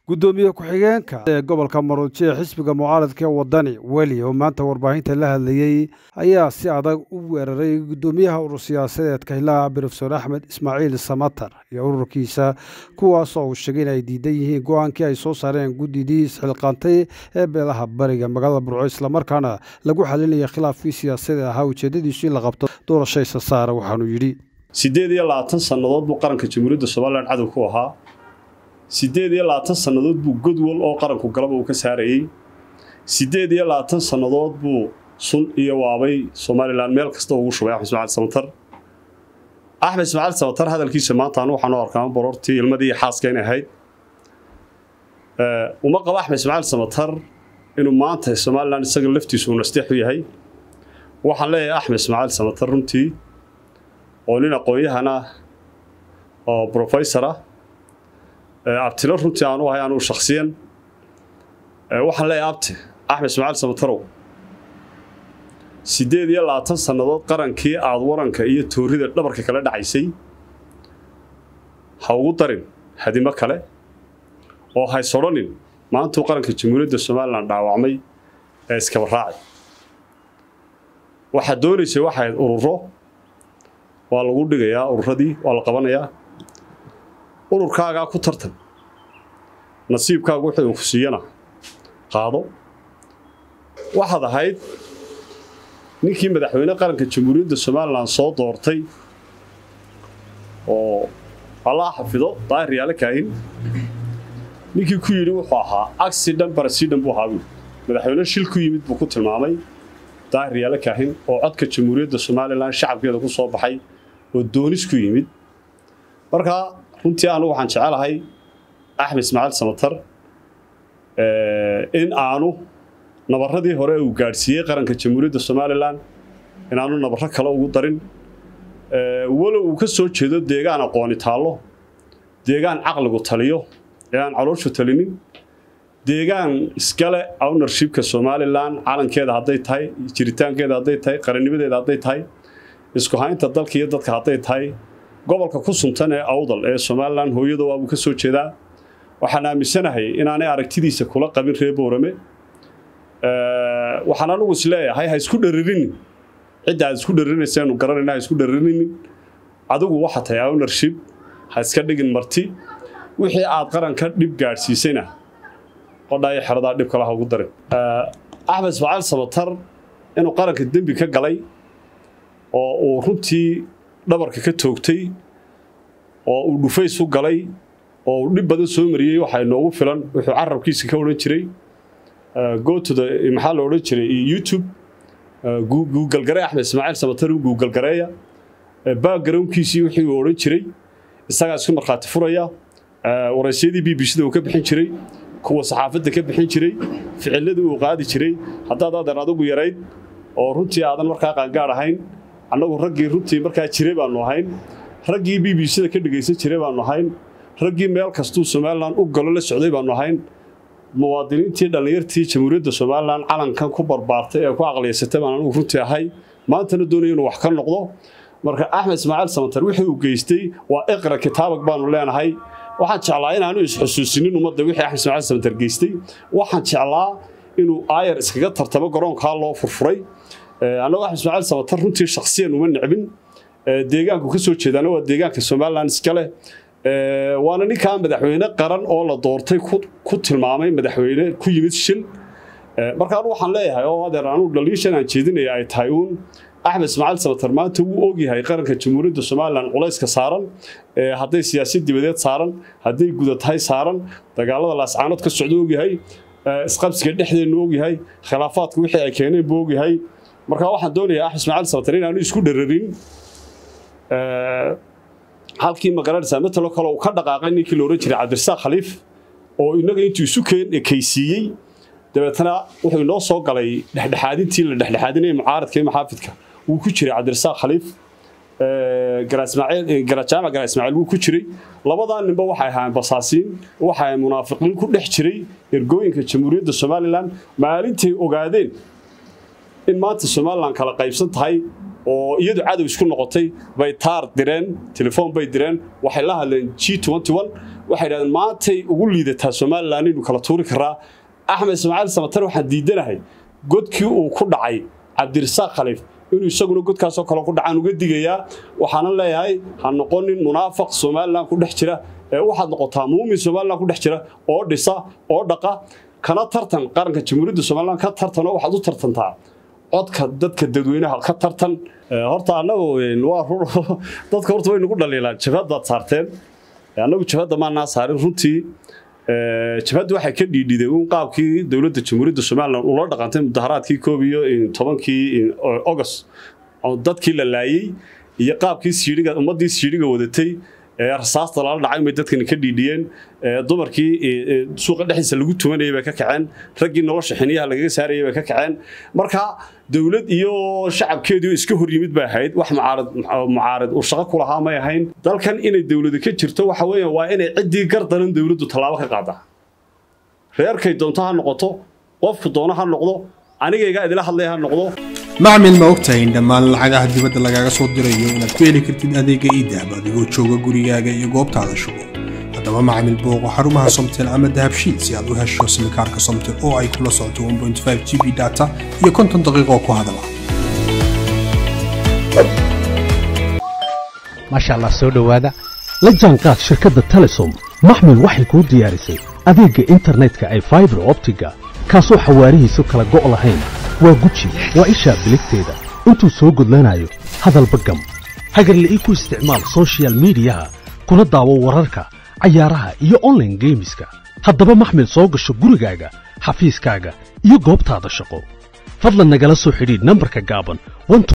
gudoomiye ku-xigeenka ee gobolka maruuji ee xisbiga mucaaradka ee wadani weli oo maanta warbaahinta la hadlayey ayaa si adag u weeraray gudoomiyaha urur siyaasadeedka hilaha brofesor axmed ismaaciil samatar iyo ururkiisa kuwaasoo uu sheegay in ay diidan yihiin go-aankii ay soo saareen guddidii isxilqaantay ee beelaha bariga magaalada burco islamarkaana lagu xalinaya khilaafkii siyaasadee ahaa ujeedadiisu in la qabto doorasho isa saara waxaanuu yidhi siddeed iyo labaatan sannadood buu qaranka jamhuuriyadda somalilan cadow ku ahaa siddeed iyo labaatan sannadood buu godwal oo qaranku galaba uu ka saarayey siddeed iyo labaatan sannadood buu sun iyo waabay somalilan meel kasta ugu shubay axmed ismaaciil samatar axmed ismaaciil samatar hadalkiisa maanta anu waxaan u arkaa borortii ilmadii iyo xaaska inay ahayd uma qabo axmed ismaaciil samatar inuu maanta somalilan isaga laftiisu uu nasteex u yahay waxaan leeyahay axmed ismaaciil samatar runtii oo nin aqoon-yahana oo brofessor ah abtilo runtii aanu ahay anugu shaksiyan waxaan leeyahay abti axmed ismaaciil samatarow siddeed iyo labaatan sannadood qarankii aada waranka iyo toorida dhabarka kala dhacaysay ha ugu darin hadimo kale oo haysodhanin maantuu qaranka jamhuuriyadda somalilan dhaawacmay ee iskaba raacay waxaad doonaysay waxayd ururo waa lagu dhigayaa ururadii waa la qabanayaa ururkaagaa ku tartan nasiibkaagu wixii uu ku siiyana qaado waxaad ahayd ninkii madaxweyne qaranka jamhuuriyadda somalilan soo doortay oo allaa xafido daahir yaale kaahin ninkii ku yidhi wuxuu ahaa accident barasidan buu ahaa buui madaxweyne shil ku yimid buu ku tilmaamay daahir yaale kaahin oo codka jamhuuriyadda somalilan shacabkeeda ku soo baxay oo doonis ku yimid markaa runtii anugu waxaan jecelahay axmed ismaaciil samatar in aanu nabarradii hore uu gaadhsiiyey qaranka jamhuuriyadda somalilan inaanu nabarro kale ugu darin walow uu ka soo jeedo deegaan aqooni taallo deegaan caqligu taliyo ee aan calooshu talinin deegaan iskale ownershipka somalilan calankeeda hadday tahay jiritaankeeda hadday tahay qarannimadeeda hadday tahay isku haynta dalka iyo dadka hadday tahay gobolka ku suntan ee awdal ee somalilan hooyada waabuu ka soo jeedaa waxaan aaminsanahay inaanay aragtidiisa kula qabin reer boorame waxaan anugu is leeyahay ha isku dharirinin cidda aad isku dharirinaysaanu garanayna ha isku dharirinin adigu waxa tahay ownership ha iska dhigin marti wixii aad qaranka dhib gaadhsiisayna qodhaayo xeradaa dhib kale ha ugu darin axmed ismaaciil samatar inuu qaranka dembi ka galay oo uu runtii dhabarka ka toogtay oo uu dhufays u galay oo uu dhib badan soo mariyey waxaa inoogu filan wuxuu carabkiisa ka odhan jiray gootoda maxaa la odhan jiray youtube guugalgaree axmed ismaaciil samatar u guugalgareeya backgroundkiisii wixii uu odhan jiray isagaa isku markhaati furaya waraysyadii b b c da uu ka bixin jiray kuwa saxaafadda ka bixin jiray ficiladii uu qaadi jiray haddaad adeer adigu yarayd oo runtii aadan markaa qaangaar ahayn annagu raggii runtii markaa jiray baanu ahayn raggii b b c-da ka dhegaysan jiray baanu ahayn raggii meel kastuu somalilan u galo la socday baanu ahayn muwaadiniintii dhallinyartii jamhuuriyadda somalilan calankan ku barbaartay ee ku aqliyaysatay baan anugu runtii ahay maantana doonaya inuu wax ka noqdo marka axmed ismaaciil samatar wixii uu geystay waa iqra kitaabag baanu leenahay waxaan jeclaa inaanu isxusuusinin ummadda wixii axmed ismaaciil samatar geystay waxaan jeclaa inuu aayar iskaga tartamo garoonkaa loo furfuray annagu axmed ismaaciil samatar runtii shaksiyan uma necbin deegaanku ka soo jeedaana waa deegaanka somalilan iska leh waana ninkaa madaxweyne qaran oo la doortay ku tilmaamay madaxweyne ku yimid shil marka anu waxaan leeyahay oo adeer anugu dhaliishan aan jeedinaya ay tahay uun axmed ismaaciil samatar maanta wuu ogyahay qaranka jamhuuriyadda somalilan culayska saaran hadday siyaasad dibadeed saaran hadday gudatahay saaran dagaalada laascaanood ka socda ogyahay isqabsiga dhexdeennu ogyahay khilaafaadka wixii ay keeneen buu ogyahay marka waxaan doonayaa axmed ismaaciil samatar inaanu isku dhararin halkii magaranaysaa matalo kale uu ka dhaqaaqay ninkii la odhan jiray cabdirasaaq khaliif oo innaga intuu isu ekaysiiyey dabeetana wuxuu inoo soo galay dhexdhexaadintii la dhexdhexaadinaya mucaaradka iyo maxaafidka wuu ku jiray cabdirasaaq khaliif garajaamac garaa ismaaciil wuu ku jiray labadaa ninba waxay ahaayeen basaasiin waxay ahayn munaafiqiin ku dhex jiray ergooyinka jamhuuriyadda somalilan maalintay ogaadeen in maanta somalilan kala qaybsan tahay oo iyadu cadow isku noqotay bay taar direen telefoon bay direen waxay la hadleen g waxay dhahdeen maantay ugu liidataa somalilan inuu kala tuuri karaa axmed ismaaciil samatar waxaan diidanahay godkii uu ku dhacay cabdirasaaq khaliif inuu isaguna godkaasoo kale ku dhacaan uga digayaa waxaana leeyahay ha noqonin munaafaq somalilan ku dhex jira ee waxaad noqotaa muumin somalilan ku dhex jira oo dhisa oo dhaqa kana tartan qaranka jamhuuriyadda somalilan ka tartan oo waxaad u tartantaa codka dadka dadweynaha ka tartan horta annagu waa dadka horta way nagu dhaliilaan jabhad baad saarteen annagu jabhadda maanaa saarin runtii jabhadda waxay ka dhiidhiday uun qaabkii dowladda jamhuuriyadda somalilan ula dhaqantay mudaharaadkii koob iyo tobankii august dadkii la laayey iyo qaabkii siidhiga ummaddii siidhiga wadatay rasaasta lala dhacay bay dadkani ka dhiidhiyeen dumarkii suuqa dhexdiisa lagu tumanayay bay ka kaceen raggii nolosha xiniyaha lagaga saarayay bay ka kaceen marka dowlad iyo shacabkeedii iska hor yimid bay ahayd wax mucaarad mucaarad uu shaqo ku lahaa may ahayn dalkan inay dowladu ka jirto waxa weeyaan waa inay ciddii gardaran dowladdu tallaabo ka qaadaa reerkay doonto ha noqoto qofku doono ha noqdo anigayga idila hadlaya ha noqdo macmil ma ogtahay in dhammaan lacagaha dibadda lagaaga soo dirayo inaad ku heli kartid adeega iidahab adigoo jooga gurigaaga iyo goobtaada shugo haddaba macmil booqo xarumaha somtel ama dahabshiil si aad u hesho simikaarka somtel oo ay kula socoto g b data iyo konton daqiiqoo ku hadala maasha allah soo dhowaada la jaanqaad shirkadda telesom maxmil waxay kuu diyaarisay adeegga internetka ay faibar optiga kaasoo xawaarihiisu kala go' lahayn waa guji waa ishaa biligteeda intuu soo gudlanayo hadalba gam hagarle ii ku isticmaal sochial midiyaha kuna daawo wararka cayaaraha iyo onlaine geemiska haddaba maxmil soo gasho gurigaaga xafiiskaaga iyo goobtaada shaqo fadlan nagala soo xidhiidh nambarka gaaban